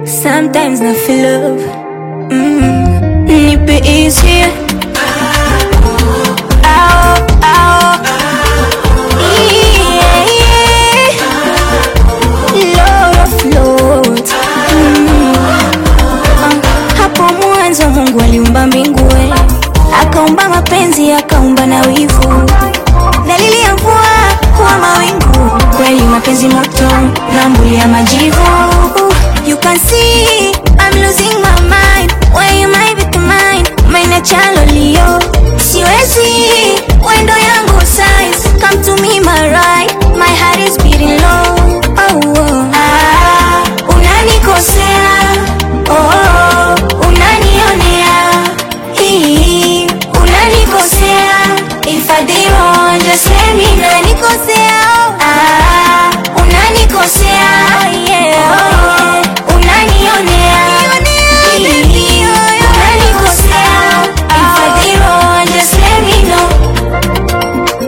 Sometimes na feel love mm. Nipe easy Ao, ao Yeah, yeah. Lord of Lords mm. Ah, Hapo mwanzo Mungu aliumba mbingu we Akaumba mapenzi akaumba na wivu Dalili ya mvua huwa mawingu Kweli mapenzi moto nambulia majivu You can see I'm losing my mind Where you might be mine Maina chalo lio Siwezi Wendo yangu size Come to me my right My heart is beating low Oh, oh. Ah, unanikosea oh, oh, unanionea Hii, unanikosea If I did wrong just let me know Unanikosea ah, unanikosea yeah, oh, unanionea Hii, unanikosea If I did wrong just let me know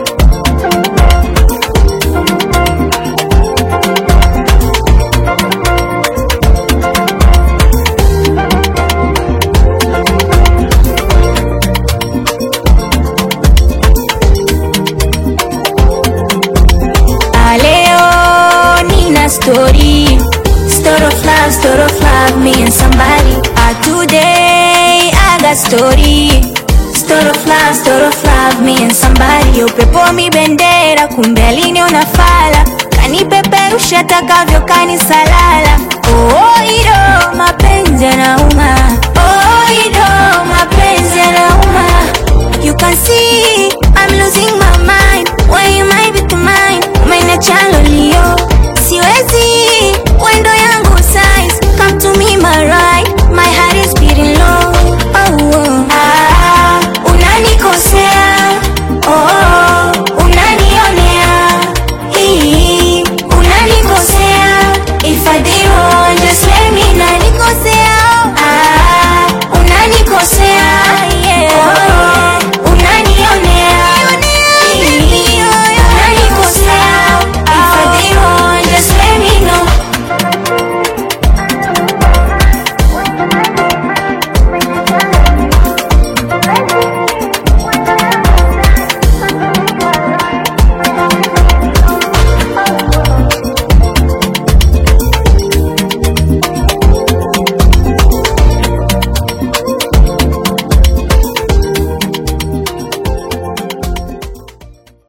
Ah, Leo nina story Story of love, story of love Me and somebody ah, Today I got story Story of love, story of love Me and somebody Upepo mi bendera Kumbe aliniona fala Kanipeperusha takavyo kanisalala Oh, ido mapenzi yanauma Oh, ido mapenzi yanauma You can see I'm losing my mind When you might be mine Umeina chalo